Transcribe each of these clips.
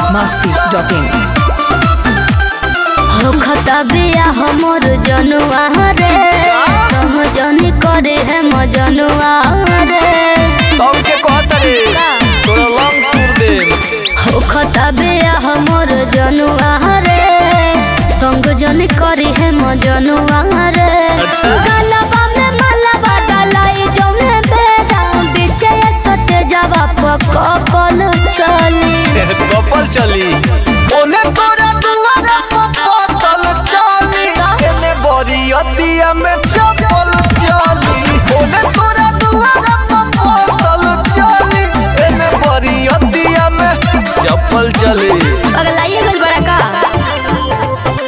masti.in हो खतबिया हमर जनुआ रे तुम जनी करे है मजनुआ रे सबके कहत रे तोरा लंग टूर दे हो खतबिया हमर जनुआ रे तुम जनी करे है मजनुआ रे अच्छा। गलबा में मलबा डालाई जौने बेरा बीचे सटे जावा पकल चली कपल चली ओने तोरा दुआरा पपतल चली एने बरियतिया में चपल चली ओने तोरा दुआरा पपतल चली एने बरियतिया में चप्पल चली पगलाइए गल बड़ा का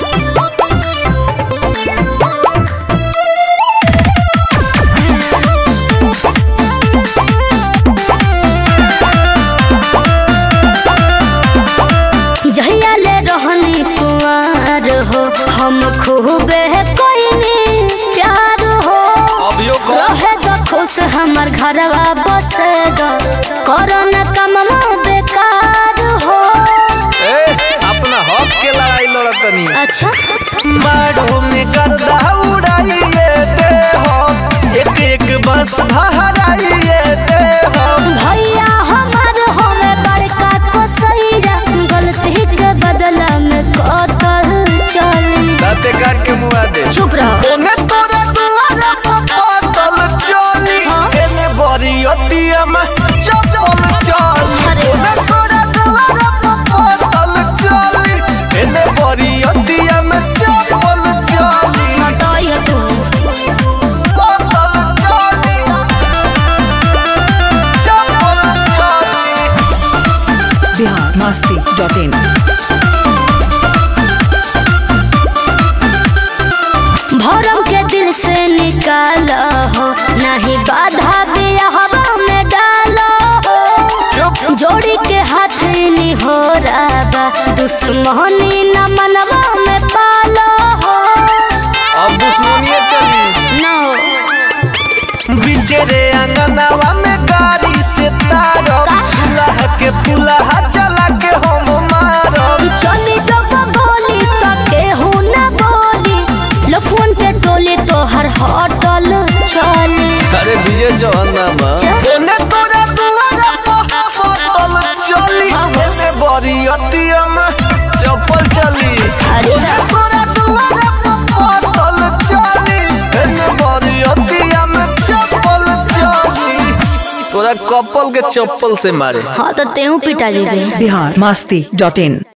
जहिया ले रहनी कुआर हो हम खूबे कोइनी प्यार हो अभियो कह रहे तो खुश हमर घरवा बसे दो कोरोना कमवा बेकार हो ए अपना हक के लड़ाई लड़तनी अच्छा बाड़ू में गर्दा उड़ाइए दे हो एक एक बस भराइए दे हो भैया हमार होवे बड़का कोसैया गलती के बदला में कतल चली दाते काट के मुआ दे चुप रहो ओने तोरा दुआरा पपतल चली हाँ? एने बरियतिया में चपल चली अरे ओने तोरा दुआरा पपतल चली एने बरियतिया में चपल चली बताइए तू पपल चली चपल चली Bihar masti.in भरम के दिल से निकाल हो नहीं बाधा दिया हवा में डालो हो चुप जोड़ी के हाथ नहीं हो रहा बा दुश्मनी न मनवा में पालो हो अब दुश्मनिए चली न हो बिचेरे अंगनावा में गाड़ी से तारब फुलाह के फुलाहा चला के हम मारब चली जब बोली तो केहू न बोली लफुन के टोली तो हर होटल चली अरे विजय चौहाना बा चा? ओने तोरा दुआरा पतल चली एने बरियतिया में चप्पल चली अरे ओने तोरा दुआरा पतल चली एने बरियतिया में चप्पल चली तोरा कपल के चप्पल से मारे हाँ तो तेहू पिटा जेबे Bihar masti.in